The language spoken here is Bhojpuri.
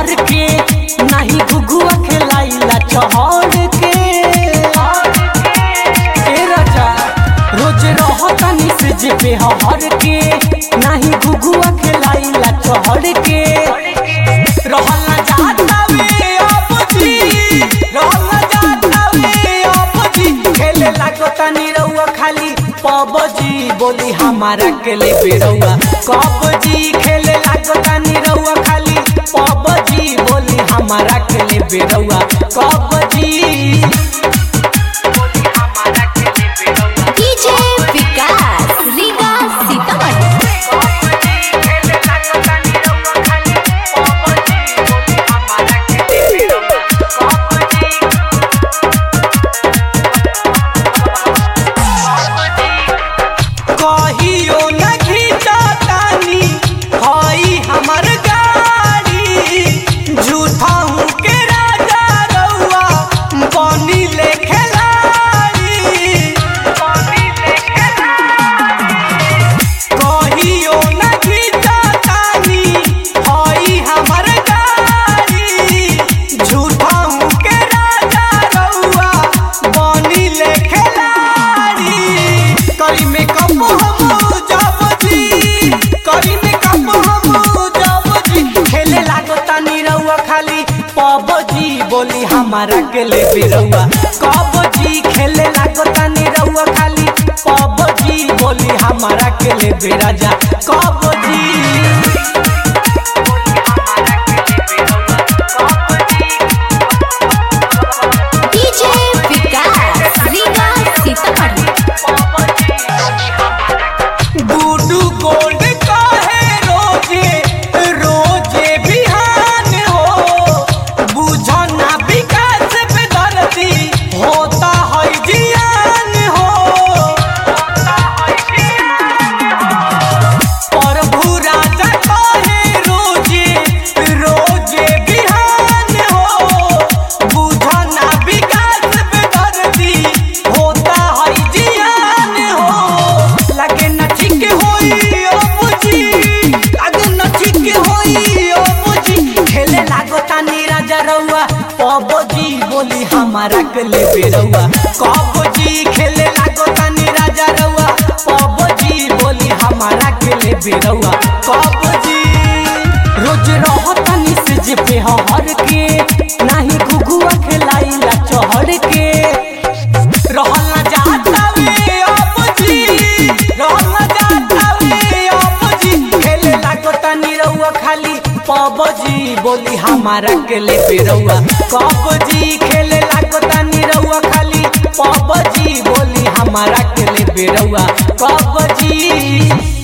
चहर के नाही घुघुआ खेलाइला चहर के ए राजा रोज रहतनी से जेबे हर के नाही घुघुआ खेलाइला चहर के रहल ना जाता वे आपजी रहल ना जाता वे आपजी खेले लागो तनी रउआ खाली पबजी बोली हमारा के ले बेरउआ कबजी खेले लागो तनी रउआ खाली पबजी बोली हमारा के ले बेरउआ कबजी बोली हमारा के ले बेरउआ डीजे विकास रीगा सीतामढ़ी कहियो न घिचतानी हई हमर गाड़ी झूठा हूँ के राजा रउआ बनी ले खिलाड़ी बनी ले कहियो न घिचतानी हई हमर गाड़ी झूठा हूँ के राजा रउआ बनी ले खिलाड़ी करी में कप हम जब जी करी में कप हम जब जी खेले लागो तानी रउआ खाली पबजी बोली हमारा के ले बेरउआ कबजी खेले लागो तानी रउआ खाली पबजी बोली हमारा के ले बेराजा कबजी डीजे विकास रीगा सीतामढ़ी गुडू गोल्ड काहे रोजे रोजे बिहान हो बुझो ना विकास पे दर्दी होता है जियान हो प्रभु राजा काहे रोजे रोजे बिहान हो बुझो ना विकास पे दर्दी होता है जियान हो लगे न ठीक होई ओ बुझी लगे न ठीक होई ओ बुझी खेले लागो तानी राजा रउआ पबजी बोली हमारा के ले बेरउआ कबजी खेले लागो तानी राजा रउआ पबजी बोली हमारा के ले बेरउआ कबजी रोज रहतनी से जे पे हर के नाही घुघुआ खेलाइला चहर के रहल ना जाता वे आपजी रहल ना जाता वे आपजी खेले लागो तनी रउआ खाली पबजी बोली हमारा के ले बेरउआ कबजी खेले लागो तनी रउआ खाली पबजी बोली हमारा के ले बेरउआ कबजी